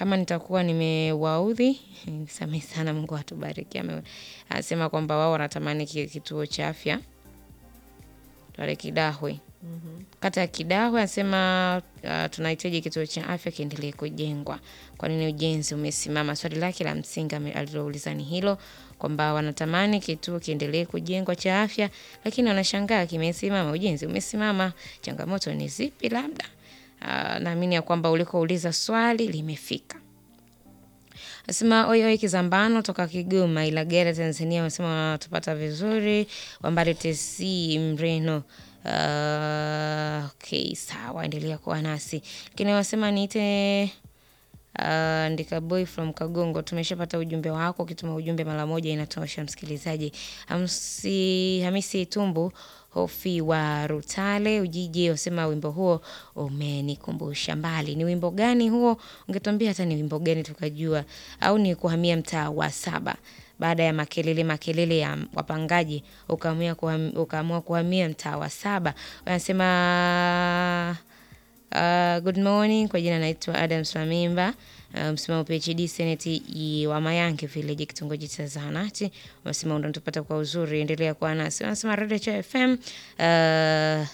kama nitakuwa nimewaudhi nisamehe sana, Mungu atubariki. Ame- Anasema kwamba wao wanatamani ki- kituo cha afya pale Kidahwe kata ya Kidahwe anasema uh, tunahitaji kituo cha afya kiendelee kujengwa. Kwa nini ujenzi umesimama? Swali lake la msingi ame- alilouliza ni hilo kwamba wanatamani kituo kiendelee kujengwa cha afya, lakini wanashangaa kimesimama, ujenzi umesimama. Changamoto ni zipi? Labda uh, naamini ya kwamba ulikouliza swali limefika. Asema oi oi Kizambano toka Kigoma Ilagera Tanzania, wanasema wanatupata vizuri. Wambali TC Mreno. Uh, okay, sawa, endelea kuwa nasi, lakini wanasema niite uh, andika boy from Kagongo. Tumeshapata ujumbe wako, ukituma ujumbe mara moja inatosha. Msikilizaji Hamsi, Hamisi Tumbu Hofi wa Rutale Ujiji wasema wimbo huo umenikumbusha mbali. Ni wimbo gani huo? Ungetuambia hata ni wimbo gani tukajua, au ni kuhamia mtaa wa saba baada ya makelele makelele ya wapangaji ukaamua kuham, ukaamua kuhamia mtaa wa saba. Wanasema uh, good morning. Kwa jina naitwa Adams Mamimba, uh, msimamo PhD Senate wa Mayange Village, kitongoji cha Zahanati. Wanasema unatupata kwa uzuri, endelea kuwa nasi. Wanasema Radio Cha FM uh,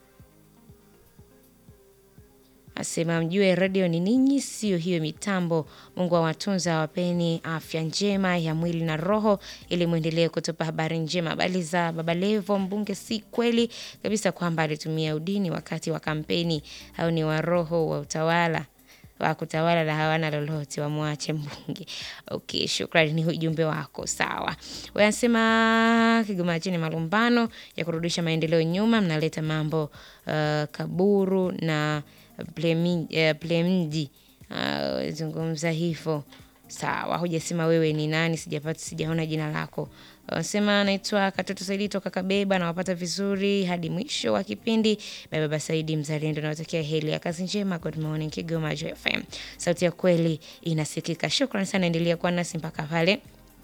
asema mjue radio ni ninyi, sio hiyo mitambo. Mungu awatunza, awapeni afya njema ya mwili na roho, ili mwendelee kutupa habari njema. Habari za Baba Levo mbunge, si kweli kabisa kwamba alitumia udini wakati wa kampeni, au ni wa roho wa utawala wa kutawala na hawana lolote, wamwache mbunge. Okay, shukrani, ni ujumbe wako. Sawa, wanasema Kigoma chini malumbano ya kurudisha maendeleo nyuma, mnaleta mambo uh, kaburu na Plemi- eh, Plemji uh, zungumza hivyo. Sawa, hujasema wewe ni nani, sijapata sijaona jina lako. Wanasema naitwa Katoto Saidi toka Kabeba, nawapata vizuri hadi mwisho wa kipindi. Baba Saidi mzalendo, nawatakia heli ya kazi njema. Good morning Kigoma Joy FM, sauti ya kweli inasikika. Shukran sana, endelea kuwa nasi mpaka pale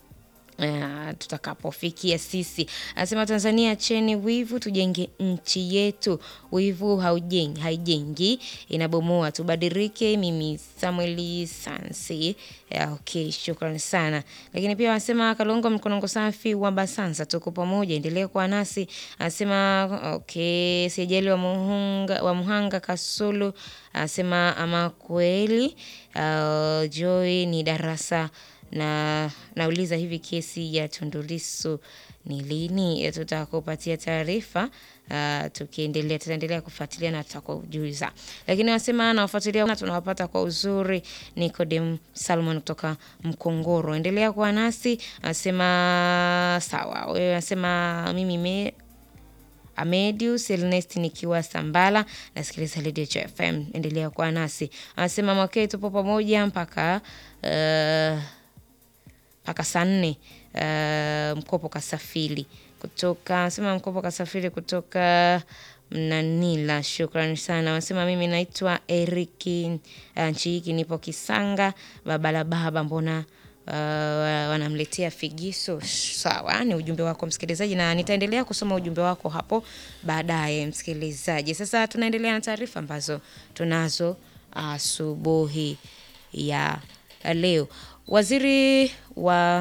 Uh, tutakapofikia sisi. Anasema Tanzania cheni wivu, tujenge nchi yetu. Wivu haujengi, haijengi, inabomoa. Tubadilike. Mimi Samueli Sansi. Yeah, okay, shukrani sana. Lakini pia wanasema Kalongo mkonongo safi wa Basanza, tuko pamoja, endelea kuwa nasi. Anasema okay, sijali wa Muhanga, wa Muhanga Kasulu. Anasema ama kweli, uh, Joy ni darasa na nauliza hivi, kesi ya Tundu Lissu ni lini? Tutakupatia taarifa uh, tukiendelea, tutaendelea kufuatilia na tutakujuza. Lakini wanasema nawafuatilia na tunawapata kwa uzuri. Nicodem Salmon kutoka Mkongoro, endelea kuwa nasi. Anasema sawa, wewe anasema mimi me Amedius Ernest nikiwa Sambala nasikiliza Radio Cha FM, endelea kuwa nasi. Anasema mwakee, tupo pamoja mpaka uh, mpaka saa nne. Uh, mkopo kasafiri kutoka anasema mkopo kasafiri kutoka Mnanila. Shukrani sana. Wanasema mimi naitwa Eriki uh, nchi hiki nipo Kisanga baba la baba, mbona uh, wanamletea figiso. Sawa, ni ujumbe wako msikilizaji, na nitaendelea kusoma ujumbe wako hapo baadaye msikilizaji. Sasa tunaendelea na taarifa ambazo tunazo asubuhi ya leo. Waziri wa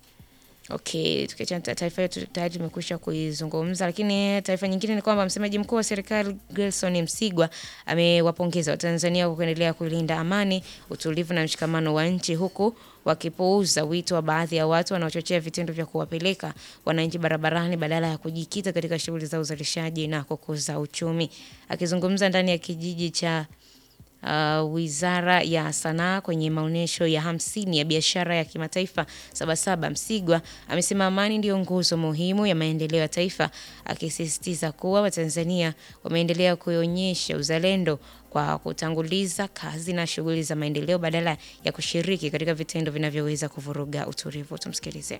Okay, tukiachana ta- taarifa hiyo tu- tayari tumekwisha kuizungumza, lakini taarifa nyingine ni kwamba msemaji mkuu wa serikali Gerson Msigwa amewapongeza Watanzania kwa kuendelea kulinda amani, utulivu na mshikamano wa nchi huku wakipuuza wito wa baadhi ya watu wanaochochea vitendo vya kuwapeleka wananchi barabarani badala ya kujikita katika shughuli za uzalishaji na kukuza uchumi. Akizungumza ndani ya kijiji cha uh, Wizara ya Sanaa kwenye maonyesho ya hamsini ya biashara ya kimataifa Sabasaba, Msigwa amesema amani ndiyo nguzo muhimu ya maendeleo ya taifa, akisisitiza kuwa Watanzania wameendelea kuonyesha uzalendo kwa kutanguliza kazi na shughuli za maendeleo badala ya kushiriki katika vitendo vinavyoweza kuvuruga utulivu. Tumsikilize.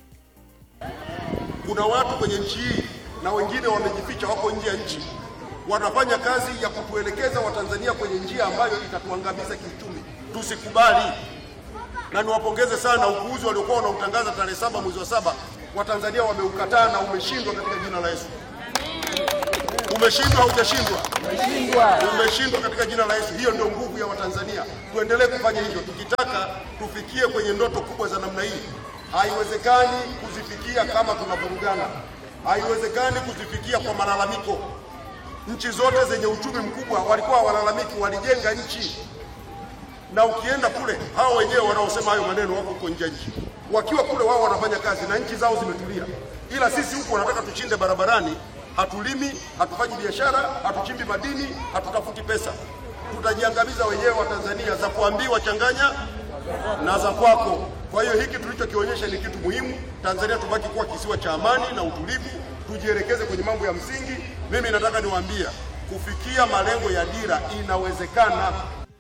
Kuna watu kwenye nchi hii na wengine wamejificha, wako nje ya nchi, wanafanya kazi ya kutuelekeza Watanzania kwenye njia ambayo itatuangamiza kiuchumi. Tusikubali, na niwapongeze sana upuuzi waliokuwa wanautangaza tarehe saba mwezi wa saba. Watanzania wameukataa na umeshindwa katika jina la Yesu. Umeshindwa, haujashindwa? Umeshindwa katika jina la Yesu. Hiyo ndio nguvu ya Watanzania. Tuendelee kufanya hivyo tukitaka tufikie kwenye ndoto kubwa za namna hii. Haiwezekani kuzifikia kama tunavurugana, haiwezekani kuzifikia kwa malalamiko. Nchi zote zenye uchumi mkubwa walikuwa walalamiki, walijenga nchi na ukienda kule hao wenyewe wanaosema hayo maneno wako huko nje ya nchi, wakiwa kule wao wanafanya kazi na nchi zao zimetulia, ila sisi huku wanataka tuchinde barabarani. Hatulimi, hatufanyi biashara, hatuchimbi madini, hatutafuti pesa, tutajiangamiza wenyewe wa Tanzania, za kuambiwa changanya na za kwako. Kwa hiyo hiki tulichokionyesha ni kitu muhimu. Tanzania tubaki kuwa kisiwa cha amani na utulivu, tujielekeze kwenye mambo ya msingi. Mimi nataka niwaambie, kufikia malengo ya dira inawezekana.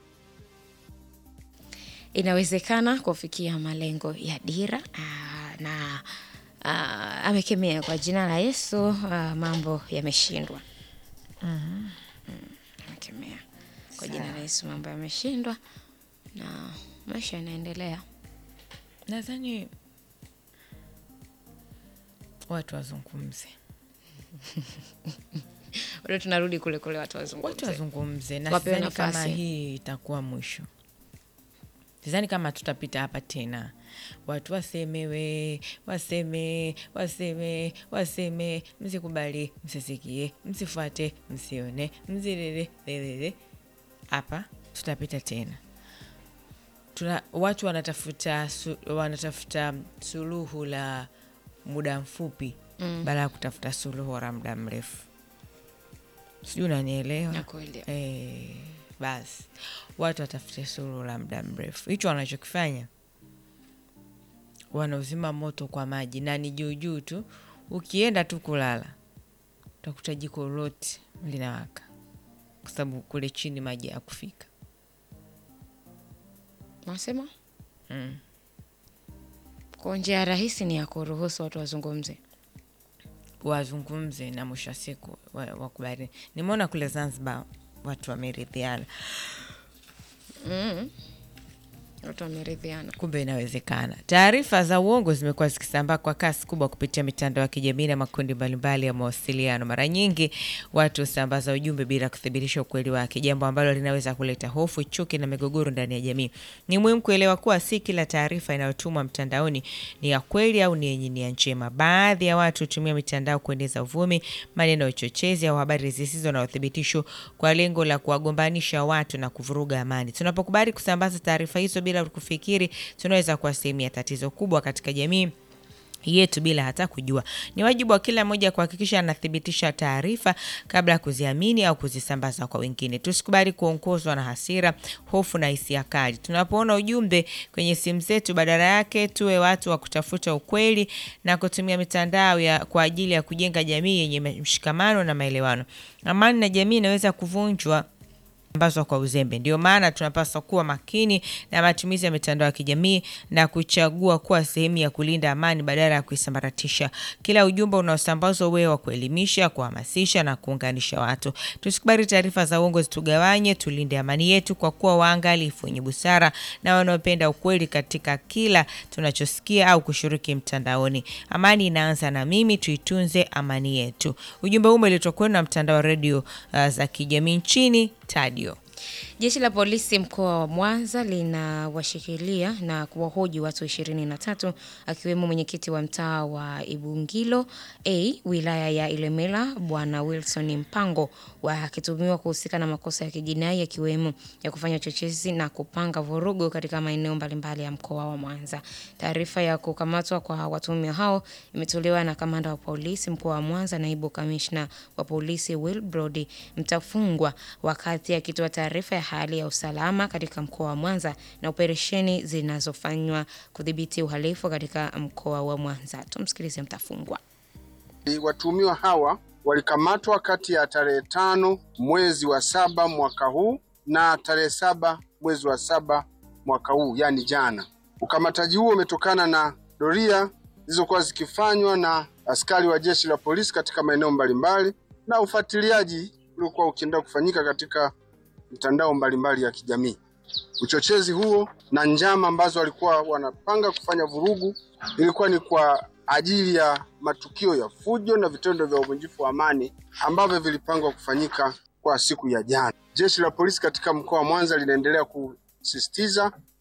Inawezekana kufikia malengo ya dira aa, na aa, amekemea kwa jina la Yesu aa, mambo yameshindwa. Mm, amekemea kwa jina la Yesu mambo yameshindwa na maisha yanaendelea. Nadhani watu wazungumze, Bado tunarudi kule kule, watu watu wazungumze. wazungumze, na Wapewe sidhani kama nafasi. hii itakuwa mwisho. Sidhani kama tutapita hapa tena, watu wasemewe, waseme, waseme, waseme, msikubali, msisikie, msifuate, msione, mzilele lelele. Hapa tutapita tena tuna, watu wanatafuta su, wanatafuta suluhu la muda mfupi mm. baada ya kutafuta suluhu la muda mrefu. Sijui unanielewa? Nakuelewa. Eh, basi watu watafute suluhu la muda mrefu. Hicho wanachokifanya wanauzima moto kwa maji na ni juu juu tu. Ukienda tu kulala utakuta jiko lote linawaka, kwa sababu kule chini maji ya kufika Nasema mm. kwa njia rahisi ni ya kuruhusu watu wazungumze. wazungumze na mwisho wa siku wa- wakubali. Nimeona kule Zanzibar watu wameridhiana, Watu wameridhiana. kumbe inawezekana. Taarifa za uongo zimekuwa zikisambaa kwa kasi kubwa kupitia mitandao ya kijamii na makundi mbalimbali ya mawasiliano. Mara nyingi watu husambaza ujumbe bila kuthibitisha ukweli wake, jambo ambalo linaweza kuleta hofu, chuki na migogoro ndani ya jamii. Ni muhimu kuelewa kuwa si kila taarifa inayotumwa mtandaoni ni ya kweli au ni yenye nia njema. Baadhi ya watu hutumia mitandao kueneza uvumi, maneno ya uchochezi au habari zisizo na uthibitisho kwa lengo la kuwagombanisha watu na kuvuruga amani. Tunapokubali kusambaza taarifa hizo bila kufikiri, tunaweza kuwa sehemu ya tatizo kubwa katika jamii yetu bila hata kujua. Ni wajibu wa kila mmoja kuhakikisha anathibitisha taarifa kabla ya kuziamini au kuzisambaza kwa wengine. Tusikubali kuongozwa na hasira, hofu na hisia kali. Tunapoona ujumbe kwenye simu zetu, badala yake tuwe watu wa kutafuta ukweli na kutumia mitandao ya kwa ajili ya kujenga jamii yenye mshikamano na maelewano. Amani na jamii inaweza kuvunjwa ambazwa kwa uzembe. Ndio maana tunapaswa kuwa makini na matumizi ya mitandao ya kijamii na kuchagua kuwa sehemu ya kulinda amani badala ya kuisambaratisha. Kila ujumbe unaosambazwa uwe wa kuelimisha, kuhamasisha na kuunganisha watu. Tusikubali taarifa za uongo zitugawanye, tulinde amani yetu kwa kuwa waangalifu, wenye busara na wanaopenda ukweli katika kila tunachosikia au kushiriki mtandaoni. Amani inaanza na mimi, tuitunze amani yetu. Ujumbe huu umeletwa kwenu na mtandao wa redio uh, za kijamii nchini Tadio. Jeshi la polisi mkoa wa Mwanza linawashikilia na kuwahoji watu ishirini na tatu akiwemo mwenyekiti wa mtaa wa Ibungilo A wilaya ya Ilemela Bwana Wilson Mpango wakitumiwa kuhusika na makosa ya kijinai yakiwemo ya kufanya uchochezi na kupanga vurugu katika maeneo mbalimbali ya mkoa wa Mwanza. Taarifa ya kukamatwa kwa watuhumiwa hao imetolewa na kamanda wa polisi mkoa wa Mwanza, naibu kamishna wa polisi Wilbrod Mtafungwa wakati akitoa taarifa ya hali ya usalama katika mkoa wa Mwanza na operesheni zinazofanywa kudhibiti uhalifu katika mkoa wa Mwanza. Tumsikilize Mtafungwa. Watuhumiwa hawa walikamatwa kati ya tarehe tano mwezi wa saba mwaka huu na tarehe saba mwezi wa saba mwaka huu, yaani jana. Ukamataji huo umetokana na doria zilizokuwa zikifanywa na askari wa jeshi la polisi katika maeneo mbalimbali na ufuatiliaji uliokuwa ukiendelea kufanyika katika mitandao mbalimbali ya kijamii. Uchochezi huo na njama ambazo walikuwa wanapanga kufanya vurugu ilikuwa ni kwa ajili ya matukio ya fujo na vitendo vya uvunjifu wa amani ambavyo vilipangwa kufanyika kwa siku ya jana. Jeshi la polisi katika mkoa wa Mwanza linaendelea kusisitiza